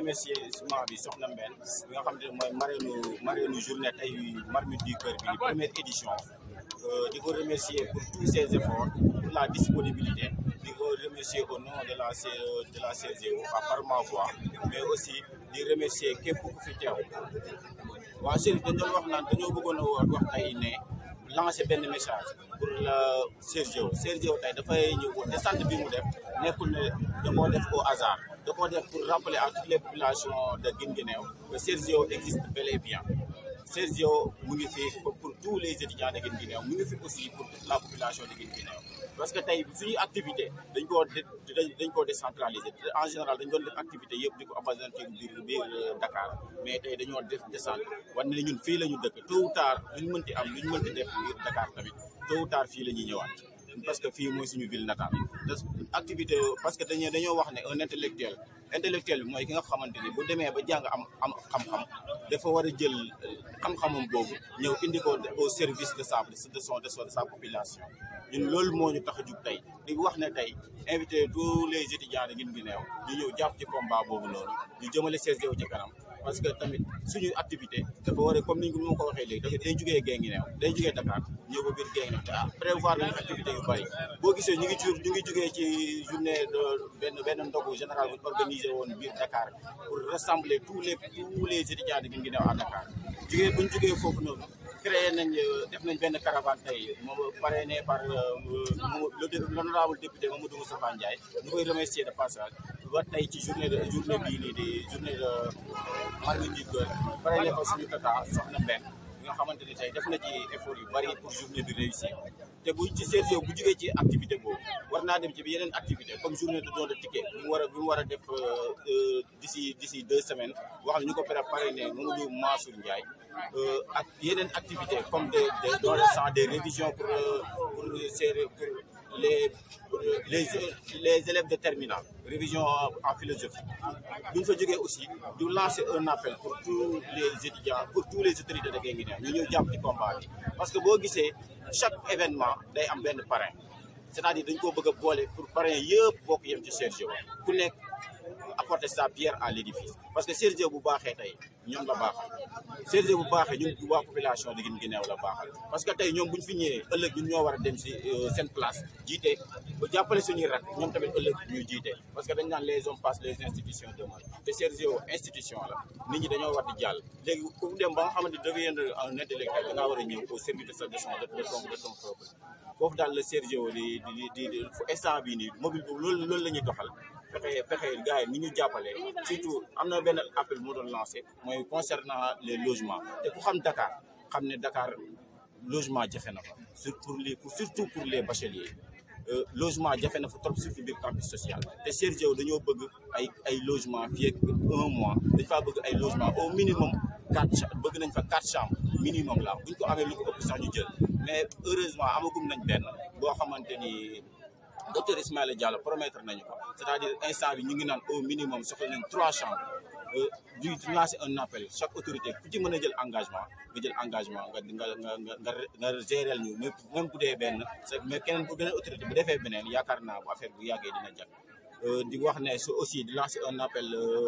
remerciement bi soxna Mbène bi nga xam ne mooy marraine marraine journée tey marmite du cœur bi première édition di ko remercier pour tous ses efforts pour la disponibilité di ko remercier au nom de la de la CGO à par ma voix mais aussi di remercier képp ku fi teew waa Chérif dañ doon wax naan dañoo bëggoon a wax tey ne lancer benn message pour la Sergio Sergio tey dafay ñëw descente bi mu def nekkul ne da koo def au hasard da koo def pour rappeler à toutes les populations de Guinguinéo que Sergio existe bel et bien Sergio mu ngi fi pour tous les étudiants de Guinguinéo mu ngi fi aussi pour toute la population de Guinguinéo parce que tey suñuy activité dañ koo dañ koo décentraliser en général dañ doon def activité yëpp di ko abasantir biir biir Dakar mais tey dañoo def descente war ne ñun fii la ñu dëkk tôt ou tard lu ñu mënti am lu ñu mënti def biir Dakar tamit tôt ou tard fii la ñuy ñëwaat parce que fii mooy suñu ville natale activité parce que dañoo dañoo wax ne un intellectuel intellectuel bi mooy ki nga xamante ni bu demee ba jàng am am xam-xam dafa war a jël xam-xamam boobu ñëw indi ko au service de sa de son de sa population ñun loolu moo ñu tax a jug tey di wax ne tey invité tous les étudiants de Guinguinéo ñu ñëw jàpp ci combat boobu noonu ñu jëmale CSGO ci kanam parce que tamit suñu activité dafa war a comme ni ñu ko waxee léegi dafa day jugee Guinguinéo day jugee Dakar ñëw ba biir Guinguinéo te ah prévoir nañu activité yu bëri boo gisee ñu ngi ci ñu ngi jugee ci journée de benn benn ndogu général bu organisé woon biir Dakar pour rassembler tous les tous les étudiants de Guinguinéo à Dakar jugee bu ñu jugee foofu noonu créé nañ def nañ benn caravane tey moom parrainé par l'honorable député Mamadou Moustapha Ndiaye ñu koy remercier de passage ba tey ci journée de journée bii nii di journée de marmite du cœur parrainé ko suñu tata soxna Mbène bi nga xamante ni tey def na ci effort yu bari pour journée bi réussir te bu ci Sergio bu jugee ci activité boobu war naa dem ci yeneen activité comme journée de don de ticket bi mu war a bi mu war a def d'ici d'ici deux semaines wax na ñu ko préparé ne Mamadou Mansour Ndiaye ak yeneen activité comme des des dons de sang des révisions pour pour pour les les les élèves de terminale révision en philosophie bu ñu fa jógee aussi du lancer un appel pour tous les étudiants pour tous les autorités de Guinguinéo ñu ñëw jàpp ci combat bi parce que boo gisee chaque événement day am benn parrain c'est-à-dire dañ koo bëgg a boole pour parrain yëpp bokk yem ci Sergio ku nekk apporter sa pierre à l'édifice parce que Sergio bu baaxee tey ñoom la baaxal Sergio bu baaxee ñun waa population de Guinguinéo la baaxal parce que tey ñoom bu ñu fi ñëwee ëllëg ñun ñoo war a dem si seen place jiite ba jàppale suñuy rak ñoom tamit ëllëg ñuy jiite parce que dañ naan les hommes passent les institutions demeurent te Sergio institution la nit ñi dañoo war di jàll léegi ku dem ba nga xamante ni deviendre un intellectuel da ngaa war a ñëw au service de sa de son de ton de ton peuple foofu daal la Sergio di di di di instant bii nii mobile boobu loolu loolu la ñuy doxal fexe fexe gars yi ni ñu jàppale surtout am na benn appel moo doon lancé mooy concernant les logements te ku xam Dakar xam ne Dakar logement jafe na fa pour les surtout pour les bacheliers logement jafe na fa trop surtout biir campus social te Sergio dañoo bëgg ay ay logement fii ak un mois dañ faa bëgg ay logement au minimum quatre bëgg nañ fa quatre chambres minimum la buñ ko amee lu ko ëpp sax ñu jël mais heureusement amagum nañ benn boo xamante ni docteur Ismaïla Diallo promettre nañu ko c'est-à-dire instant bi ñu ngi naan au minimum soxla nañ trois chambres du lancer un appel chaque autorité ku ci mën a jël engagement nga jël engagement nga nga nga nga nga gérer ñu même bu dee benn mais keneen bu beneen autorité bu defee beneen yaakaar naa bu affaire bu yàggee dina jag di wax ne su aussi di lancer un appel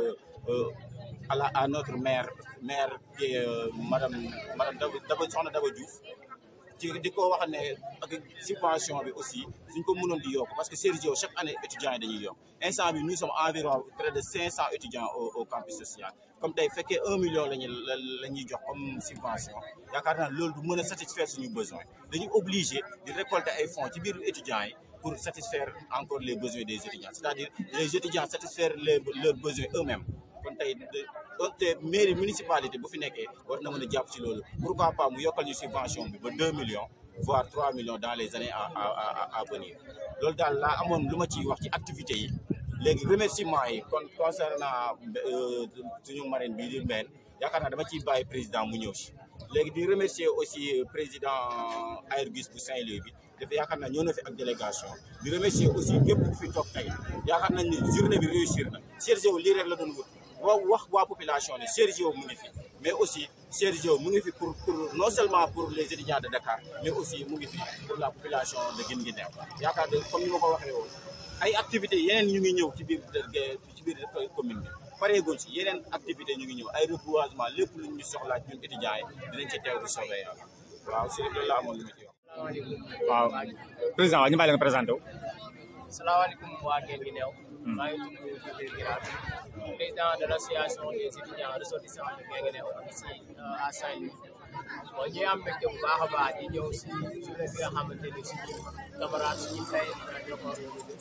à la à notre maire maire qui madame madame Daba Daba soxna Daba Diouf ci di ko wax ne ak subvention bi aussi suñ ko mënoon di yokk parce que Sergio chaque année étudiants yi dañuy yokk instant bi nous sommes environ près de cinq cent étudiants au au campus social comme tey fekkee un million lañu la ñuy jox comme subvention yaakaar naa loolu du mën a satisfaire suñu besoin dañuy obligé di récolter ay fonds ci biir étudiants yi pour satisfaire encore les besoins des étudiants c'est-à-dire les étudiants satisfaire les leurs besoins eux-mêmes kon tey te mairie municipalité bu fi nekkee war na mën a jàpp ci loolu pourquoi pas mu yokkal ñu subvention bi ba deux millions voire trois millions dans les années à à à venir loolu daal laa amoon lu ma ciy wax ci activités yi léegi remerciement yi kon concernant suñu marraine bii di Mbène yaakaar naa dama ciy bàyyi président mu ñëw si léegi di remercier aussi président Ayrgus bu Saint-Louis bi dafa yaakaar naa ñëw na fi ak délégation di remercier aussi képp ku fi toog tey yaakaar nañ ni journée bi réussir na Sergio lii rek la doon wut wa wax waa population ne Sergio mu ngi fi mais aussi Sergio mu ngi fi pour pour non seulement pour les étudiants de Dakar mais aussi mu ngi fi pour la population de Guinguinéo yaakaar ne comme ni ma ko waxee woon ay activités yeneen ñu ngi ñëw ci biir ci biir commune bi pareeguñ si yeneen activité ñu ngi ñëw ay reboisement lépp lu ñu soxlaa ñun étudiants yi dinañ ci teew di soobee yàlla waaw si loolu la amoon lu ma ci wax. waaw président waaw ñu bàyyi la nga présenté wu. salaamaaleykum waa Guinguinéo. maa ngi tudd Djibril Guirassy président de l' association des étudiants ressortissants de Guinguinéo ici à Saint-Louis. bon ñuy am mbégte bu baax a baax di ñëw si journée bi nga xamante ni suñu camarade suñu frère ñoo ko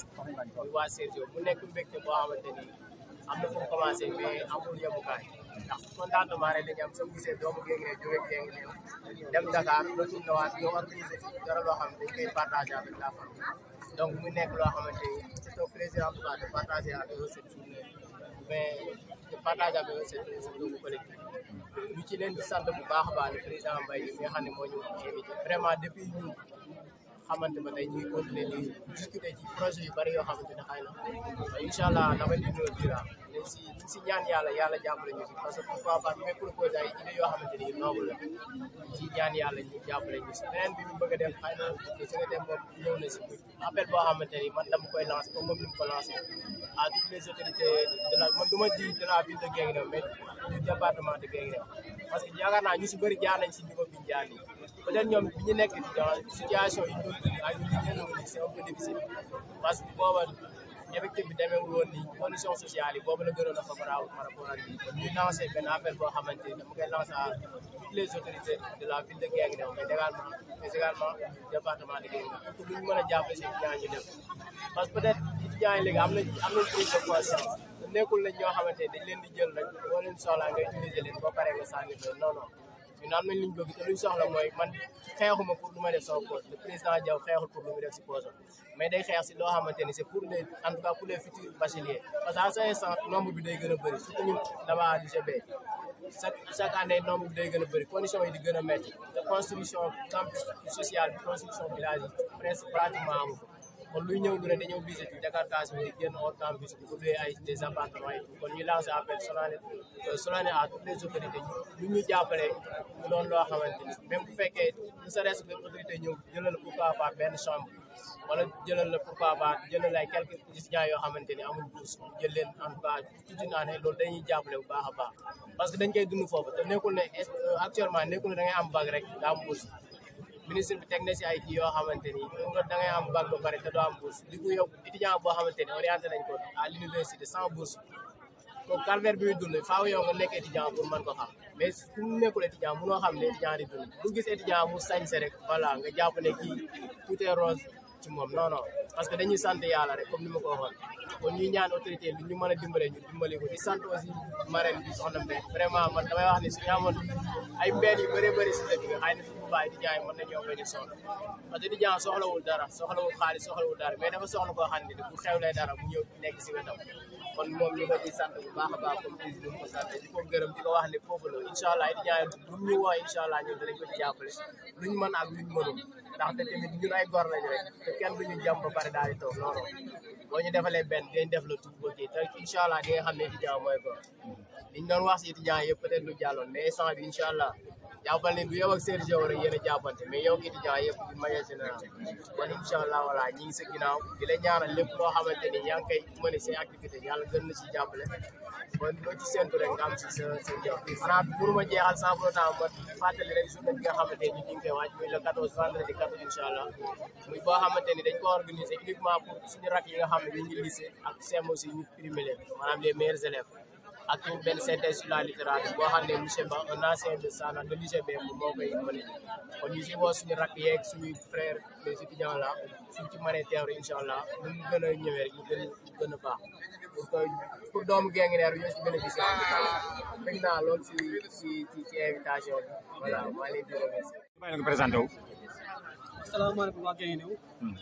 muy waa Sergio mu nekk mbégte boo xamante ni am na fu mu commencé mais amul yemukaay ndax contentement rek dañu am soo gisee doomu Guinguinéo jóge Guinguinéo dem Dakar retourné waat ñoo organisé fi dara loo xam ne dañ koy partagé avec la famille donc mu nekk loo xamante ni c'est un plaisir en tout cas de partager avec eux cette journée mais de partager avec eux cette cette doomu collectif ñu ci leen di sant bu baax a baax le président Mbaye mi nga xam ne moo ñu invité vraiment depuis ñu xamante ba tey ñuy continuer di discuter ci projet yu bëri yoo xamante ne xëy na incha allah dama di ñëw dira mais si si ñaan yàlla yàlla jàppale ñu si parce que pourquoi pas ñu may proposé ay idées yoo xamante ni noble la si ñaan yàlla ñu jàppale ñu si beneen bi ñu bëgg a def xëy na secrétaire moom ñëw na si appel boo xamante ni man dama koy lancé comme moom ni mu ko lancé à toutes les autorités de la man du ma di de la ville de Guinguinéo mais du département de Guinguinéo parce que yaakaar naa ñu si bëri jaar nañ si niveau bi ñu jaar nii peut-être ñoom bi ñu nekk dans situation yi ñu doon dund ak ñu leen ni c'est un peu difficile parce que booba effectif bi demeewul woon nii condition sociale yi boobu la gënoon a favorable par rapport ak lii ñuy lancé benn appel boo xamante ni dama koy lancé à toutes les autorités de la ville de Guinguinéo mais également mais également département de Guinguinéo pour lu ñu mën a jàppale si étudiants ñu def parce que peut-être étudiants yi léegi am nañ am nañ prise de conscience nekkul nañ ñoo xamante dañ leen di jël rek boo leen soxlaa nga utiliser leen boo paree nga sànni leen non non ñun am nañ liñ bëgg te luñ soxla mooy man xeexuma pour lu ma def sama poche le président Diaw xeexul pour lu mu def si poche mais day xeex si loo xamante ni c'est pour les en tout cas pour les futurs bacheliers parce que à cinq cent nombre bi day gën a bëri surtout ñun dama UGB chaque chaque année nombre bi day gën a bëri conditions yi di gën a métti te construction campus social bi construction village yi presque pratiquement amu ko kon luy ñëw du ne dañoo obligé di décarcation di génn hors campus di ubbee ay des appartements yi kon ñu lancé appel solennel solennel à toutes les autorités ñu ñu jàppale mu doon loo xamante ni même bu fekkee ne serait-ce que autorité ñëw jëlal pourquoi pas benn chambre wala jëlal la pourquoi pas jëlal ay quelques étudiants yoo xamante ni amul bourse jël leen en tout cas toute une année loolu dañuy jàppale bu baax a baax parce que dañ koy dund foofu te nekkul ne actuellement nekkul ne da ngay am bac rek daa am bourse ministre bi teg na si ay kii yoo xamante ni da ngay am bac ba pare te doo am bourse li ko yow étudiant boo xamante ni orienté nañ ko à l'université sans bourse donc calvaire bi muy dund faaw yow nga nekk étudiant pour mën ko xam mais su mu nekkul étudiant mënoo xam ne étudiant di dund bu gis étudiant mu sañse rek voilà nga jàpp ne kii tout est rose ci moom non non parce que dañuy sant yàlla rek comme ni ma ko waxoon kon ñuy ñaan autorité bi ñu mën a dimbale ñu dimbali ko di sant aussi marraine bi soxna Mbène vraiment man damay wax ne suñu amoon ay mbeen yu bëree bëri si dëkk bi xëy na suñu baay di jaay mën nañoo bañ a soxla parce que di jaay soxlawul dara soxlawul xaalis soxlawul dara mais dafa soxla koo xam ne bu xewlee dara mu ñëw nekk si wetam kon moom ñu ko di sant bu baax a baax comme ni ñu ko sant di ko gërëm di ko wax ne foofu la incha allah di jaay bu ñu woo incha allah ñun danañ ko ci jàppale luñ mën ak luñ mënul ndaxte tamit ñun ay gor lañ rek te kenn duñu jàmm ba pare daal di toog non non boo ñu defalee benn dinañ def la tout ok te incha allah di nga xam ne étudiant mooy gor liñ doon wax si étudiant yëpp peut-être lu jàlloon mais instant bi incha allah jàppal ne du yow ak Sergio rek yéen a jàppante mais yow ak étudiant yëpp d'une manière générale kon incha allah voilà ñi ngi sa ginnaaw di la ñaanal lépp loo xamante ni yaa ngi koy mën say activité yàlla gën na si jàppale kon loo ci séntu rek nga am si sa sa jox bi xanaa pour ma jeexal sans pour autant ma fàttali rek journée bi nga xamante ni ñu ngi koy waaj muy le 14 vendredi 14 incha allah muy boo xamante ni dañ ko organiser uniquement pour suñu rak yi nga xam ne ñu ngi lycée ak CEM aussi ñu primé leen maanaam les meilleurs élèves ak tamit benn synthèse sur la littérature boo xam ne monsieur Ba un ancien de Sana de l'UGB moom moo koy mëne kon ñu si woo suñu rakk yeeg suñuy frères les étudiants là suñ ci mënee teew rek incha allah nu mu gën a ñëwee rek ñu gën a gën a baax pour que pour doomu Guinguinéo ñoo si bénéficier en tout cas bëgg naa lool si si ci invitation bi voilà maa leen di remercier. bàyyi la nga présenté wu. asalaamaaleykum waa Guinguinéo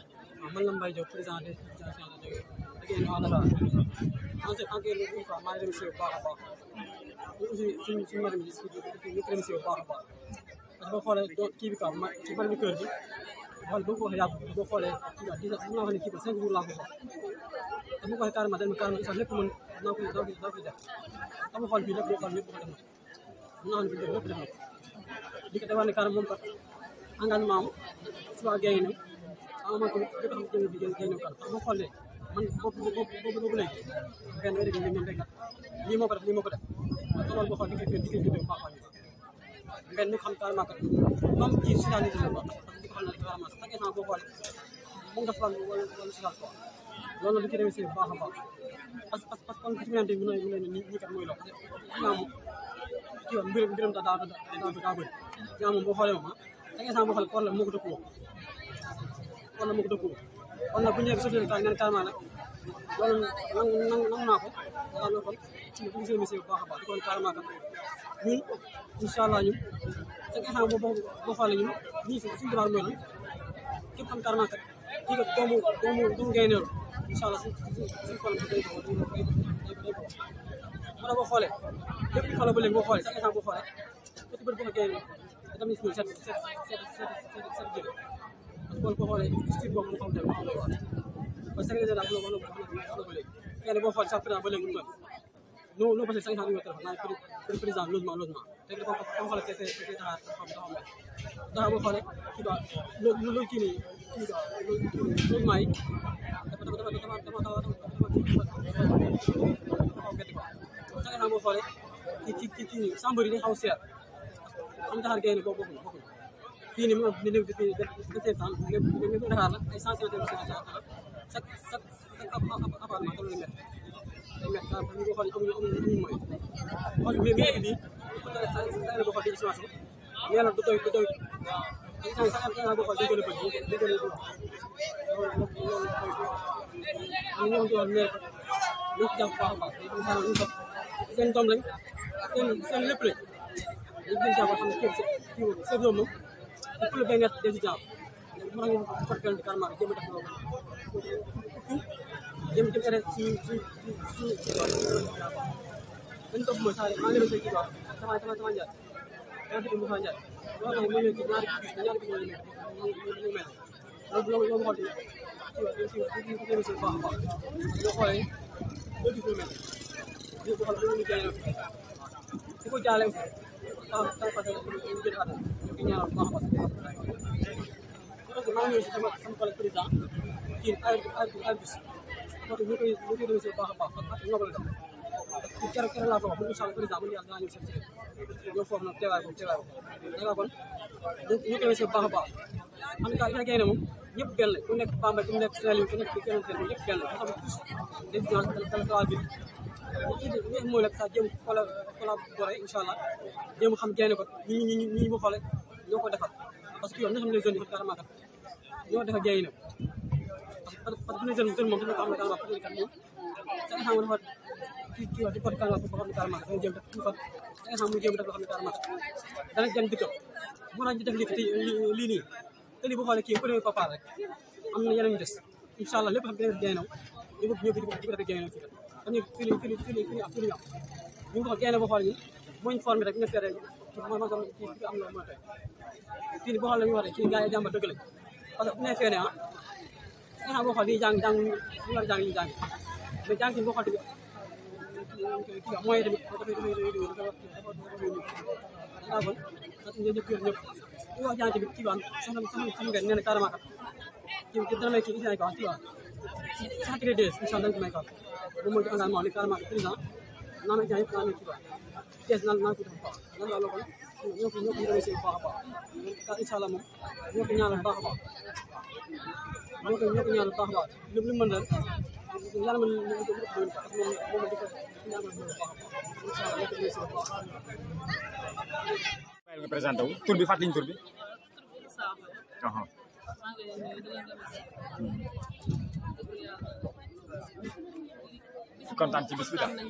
man la Mbaye Diop président des associations de Guinguinéo à Dakar en fait encore une fois maa ngi remercié bu baax a baax aussi suñu suñu madame bi ñu ko remercié bu baax a baax parce que boo xoolee doo kii bi quoi ma ci fan bi kër gi xool boo ko waxee yàgg boo xoolee kii quoi dix mën naa wax ne kii quoi cinq jours laa ko xool te bu ko waxee carrément dañ ma carrément sax lépp mën naa ko naa ko naa ko def dama xool fii lépp boo xool lépp ko def na mën naa xam ne fii lépp def na di ko defal ne carrément moom kat engagement am si waa Guinguinéo ah man tamit jot a xam jënd bi Guinguinéo kan boo xoolee man boobu boobu boobu boobu léegi benn heure bi ñoom rek lii moo ko def lii moo ko def te loolu boo xool di nga fi di nga fi bu baax a baax benn ñu xam carrément que même ci Soudan yi dina ko parce que di ko xam ne carrément chaque instant boo xoolee mu nga faral wala wala Soudan quoi loolu la du ci réussir bu baax a baax parce que parce que kon ci ñante bi mu ne ni ñi kat mooy loolu xam moom ci yoon mbiram mbiram da daa daa daa bëri ñaa moom boo xoolee moom chaque instant boo xoolee problème moo ko dëkkoo problème moo ko dëkkoo kon nag bu ñëwee société ka ngeen carrément nag loolu nangu nangu nangu naa ko daal loolu kon ci bu gisee monsieur bu baax a baax di ko carrément kat ñun incha allah ñun chaque instant boo boo boo xoolee ñun ñii suñu devoir mooy lan képp xam carrément kat kii kat doomu doomu doomu gaynde incha allah suñ suñ suñ problème day ko day ko day ko day ko wala boo xoolee lépp lu xoolee ba léegi boo xoolee chaque instant boo xoolee côté bëri boo ko gaynde dam ni si ñun seet seet seet seet seet jël parce que boo xoolee style boobu mu xam te mu xam quoi parce que secrétaire daal bu la wax na ko ba léegi kenn boo xoolee sax président ba léegi mu toll non non parce que cinq cent numéro téléphone naa président logement logement te dafa dafa xoolee te te te taxaar dafa dafa mel dafa boo xoolee kii ba loolu loolu kii nii kii ba logement yi dafa dafa dafa dafa dafa dafa dafa dafa gerte quoi chaque fois boo xoolee kii kii kii kii chambre yi day xaw a seer xam taxaar génn boobu bokkuñu bokkuñu fii nii mu ngi nekk fii vingt sept ans lépp lépp Dakar la ay cent cinquante chaque chaque chaque appartement loolu la day métti daal bu ñu ko xoolee amuñu amuñu amuñu moyen xool mais mais bii sa sa la boo xool di estimation nee na du doy du doy sa sa sa boo xool day gën a bëri day gën a bëri loolu loolu loolu ñoom ci wax maire ñu ci jàpp baax a baax dañu xanaa ñu sax seen doom lañ seen seen lépp lañ dañu gën jàpp xam ne kii kii seen doom moom c'est pour le bien-être des étudiants mën nañu porter de carrément jéem a def loolu jëm jëm ere si si si si dañ topp mooy saa maa ngi leen di kii quoi sama sama sama njaay yaa ngi Moussa Ndiaye loolu tax ma ñëw ci ñaari bis ñaari bis ñu ñu mel loolu loolu loolu xool ci ci ci ci ci émission baax a baax ñoo xoolee deux bis ñu mel ñu ko xool ñu jaay di ko jaale aussi tax tax parce que ñu jël àdduna ñu ngi ñaanal baax a baax parce que maa ngi ñëw si sama sama collègue président kii ay ay ay bis moo tax ñu koy ñu koy remercier bu baax a baax ak ñoo ko def parce que keroog keroog laa ko wax bu incha allah président bu ñu yàlla dinaa ñëw seen si ñoo foofu nag teewaay boobu teewaay boobu danga kon ñu ñu koy remercier bu baax a baax en tout cas ita gay ne moom ñëpp benn ku nekk Bambey ku nekk Saint-Louis ku nekk keneen keneen ñëpp benn nga xam ne tous des gens dala dala bi li li mooy nag sax jéem colla collaborer incha allah jéem xam génne ko ñi ñi ñi ñi mu xoole ñoo ko defar parce que yow nga xam ne les jeunes yi carrément kat ñoo defar géey na parce que parce que jeune jeune moom dafa ko am carrément parce que kat moom sa nga xam ne dafa kii kii wax di porte carrément boo xam ne carrément dafa jéem def ñu fa sa nga xam mu jéem def loo xam ne carrément dana dem dëkkam bu naa def lii lii nii te lii bu xoolee kii premier papa rek am na yeneen ñu des incha allah lépp xam ne géey na ñu bëgg ñëw fi di ko defee géey na fii xam ne fii nii fii nii fii nii fii nii am fii nii am ñu ngi ko génne boo xoolee nii moo ñu formé rek nga fere ma ma kii am na mooy tey fii nii boo xoolee ñu wax rek kii gars yi jàmba dëgg lañ parce que bu nee fee ne ah nga xam boo xool nii jàng jàng ñu war a jàng ñu jàng mais jàng ci boo xool tamit kii mooy tamit dafay dafay dafay dafa dafa dafa dafa kon parce que ñëpp ñëpp ñu wax jàng tamit kii baan sama sama sama ngeen nee na carrément kat kii dana may kii isi ko kii waa sacré des incha allah dañ ko may kaw moom mooy engagement ni carrément président naa na jàng yëpp naa na kii waa kees naan naan ko def baax nan laa loolu ñoo ko ñoo ko remercier bu baax a baax incha allah moom ñoo ko ñaanal baax a baax ñoo ko ñoo ko ñaanal baax a baax lépp lu mën rek yàlla mën na ko def doon parce que moom moom di ko ñaanal bu baax a baax incha allah ñoo ko remercier bu baax bàyyi nga présenté wu tur bi fàttaliñ tur bi aha kontaan ci bis bi daal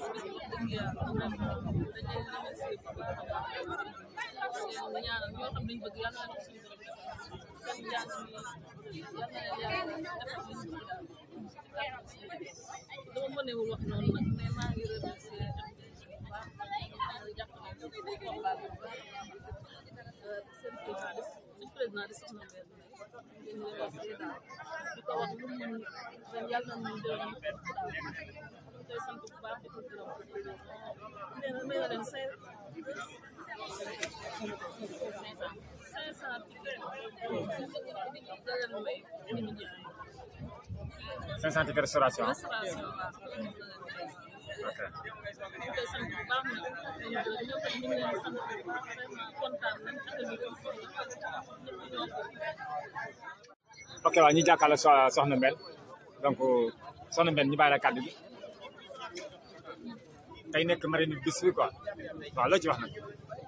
dama mënewul wax noonu nag mais maa ngi remercier jàppale combat bi bu baax seen président suñ président di soxna mbir mi ngeen remercier daal di ko wax lu mu mën ren yàlla na ñu jël ñu daal ñu koy sant bu baax di ko gërëm nee na may na leen cinq cinq cent tickets jëlal may 500 tickets restauration ah restauration waaw ok ñu koy sant bu baax nag ñoom ñëpp ñu ngi leen di sant vraiment kontaan nañ affaire bi ñëpp ñoo ko ok waaw ñu jàkkaarloo so- soxna Mbène donc soxna Mbène ñu bàyyi la kàddu gi tey nekk marraine bis bi quoi waaw loo ci wax nag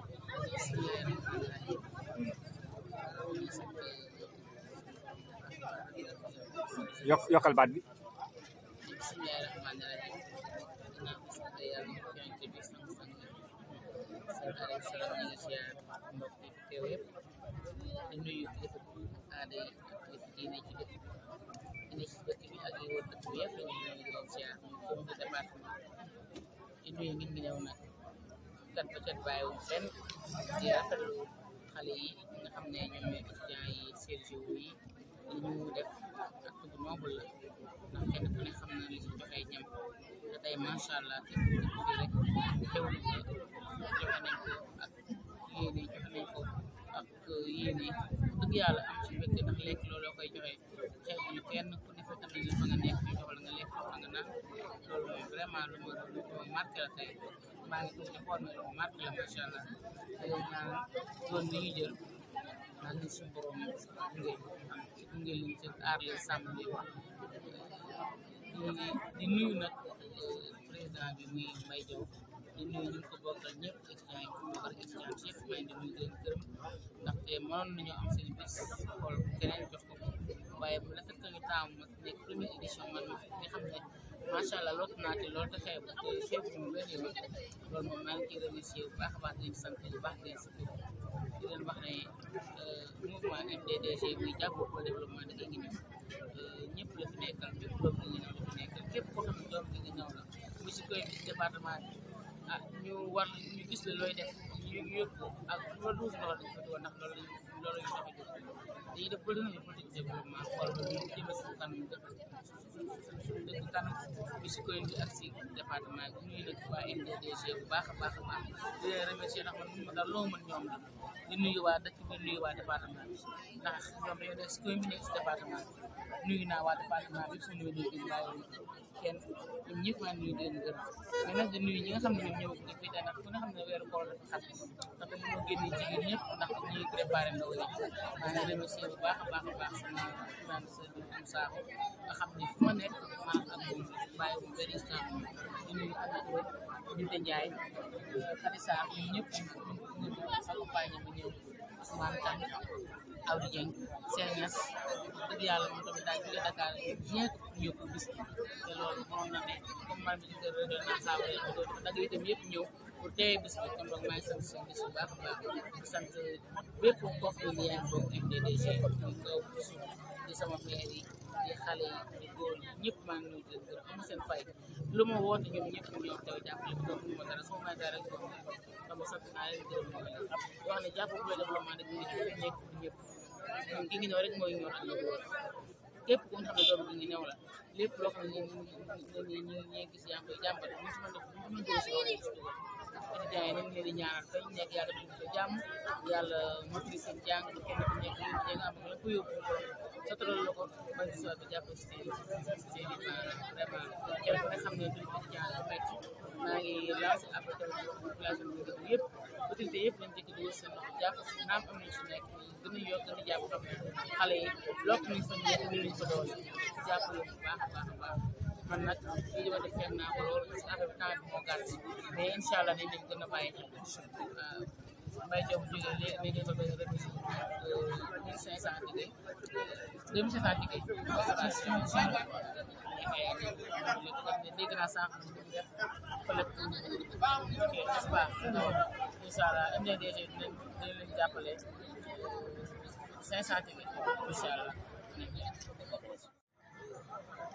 yokk yokkal baat bi bismillahi rahmaani rahim ginnaaw bi sant yàlla yonent bi sang sang sant alayhi salaam ñu ngi siyaar mbokk yi fi teew yëpp di nuyu kilifa aada yi ak kilifa diine ci dëkk bi ne ci dëkk bi ak yi wër dëkk bi yëpp ñu ngi leen di leen siyaar ñu commune de département di nuyu nit ñi ñëw nag kat ba kat bàyyiwuñ fenn di rafetlu xale yi nga xam ne ñoom ñooy étudiants yi Sergio yi li ñu def acte bu noble la ndax kenn ku ne xam na li ci joxe ñam te tey macha allah képp ku dëkk fii rek xew na ko joxe nañ ko ak yéene joxe nañ ko ak yéene dëgg yàlla am ci mbégte ndax lekk loolu koy joxe xew ñu kenn ku ne fekk nañ la fa nga nekk ñu jox la nga lekk jox la nga naan loolu moom vraiment lu ma lu ma marqué la tey maa ngi tuuti xool mais lu ma marqué la macha allah te leen ñaan yoon bi ñu jël naan ni suñu borom gunge ci gunge leen ci aar leen sàmm leen di di nuyu nag président bi muy Mbaye Diaw di nuyu ñu ko bokkal ñëpp étudiants yi ko bokkal étudiants yëpp maa ngi di nuyu leen gërëm ndaxte mënoon nañoo am seen bis xool keneen jox ko waaye bu la fekk ñu taamu ma nekk première édition man ma nga xam ne macha allah lootu naa te loolu te xew te xew ñu benn yoon loolu moom maa ngi ciy remercier bu baax a baax di leen sant bu baax di leen sant di leen wax ne mouvement MDDG muy jàppoo pour le développement de Guinguinéo ñëpp la fi nekkal bépp doomu Guinguinéo la fi nekkal képp koo xam ne doomu Guinguinéo la mu si koy bis département bi ah ñu war ñu gis la looy def ñu yëpp ko ak lu la duus loxo dañ ko di woon ndax loolu lañ loolu lañ tax a jóg dañuy def politique politique de développement xool ba ñu jëme suñu kanam dëkk suñu dëkk kanam bi si koy bi ak si département bi nuyu nag waa MDDG bu baax a baax a baax di leen remercier ndax man mun ma daal loo mën ñoom la di nuyu waa dëkk bi nuyu waa département bi ndax ñoom dañoo nekk si commune bi nekk si département bi nuyu naa waa département bi suñu nuyu di bàyyi kenn ñoom ñëpp maa ngi nuyu di leen gërëm mais nag di nuyu ñi nga xam ne ñoom ñëw ko fii ndax ku ne xam ne weeru koor dafa xat ndax mënoo génne jigéen ñëpp ndax ñuy préparé ndaw yi maa ngi remercier bu baax a baax a baax sama grande sœur bi am saaxo nga xam ne fu ma nekk maa ak moom bàyyi wu benn instant di nuyu Aminata Binta Ndiaye Khady Sarr ñoom ñëpp ñu ñu accompagné ma ñëw Ousmane Kane Awdi Dieng Sène Niass dëgg yàlla moom tamit daal jóge Dakar bien que ñëw ko bis te loolu mënoon na ne comme man mi di kër rajo naa saa wala ñu doon dagg itam yëpp ñëw pour teewee bis bi kon donc maa ngi sant seen bis bu baax a baax di sant bépp koo xam ne yaa ngi bokk MDDG di kaw di suuf di sama maire yi di xale yi di góor ñi ñëpp maa ngi nuyu di leen gërëm amu seen fay lu ma woote ñoom ñëpp ñoo teew jàppale ko ñu ma dara soo may dara rek boobu dama sant naa leen gërëm ñoo leen wax ne jàpp bu la développement rek ñu ngi nekk ñëpp ñun gi ngi ñëw rek mooy ñor ak ñu wóor képp ku nga xam ne doomu gi ngi ñëw la lépp loo xam ne ñu ñi ñi ñi gis yaa ngi koy jàmbat ñu si mën def ñu mën doo si loolu étudiants yi nañ leen di ñaanal fay nekk yàlla def ko jàmm yàlla mottali seen jàng ba kenn ku nekk yéen ñi nga am la ko yóbbu sotaral la ko ba gis waat ba jàpp si seen seen i parents vraiment kenn ku ne xam ne duñ étudiant la métti maa ngi lancé appel tamit population bi dëkk yëpp autorité yëpp nañ jëkk dugal seen loxo jàpp si naam am nañ si nekk gën a yokk gën a jàpp xam ne xale yi lokk nañ fa nekk ñu lañ fa doole jàpp leen bu baax a baax a baax man nag lii dama def fenn naa ko lool parce que affaire bi temps bi moo gàtt mais incha allah dañ leen gën a bàyyi xel waaw Mbaye Diop jógee léegi nañ leen fa benn remise mille cinq cent ticket deux mille cinq cent ticket dégg naa sànq ñu def collecte n'est-ce pas incha allah MDDG dinañ dinañ leen jàppale cinq cent ticket incha allah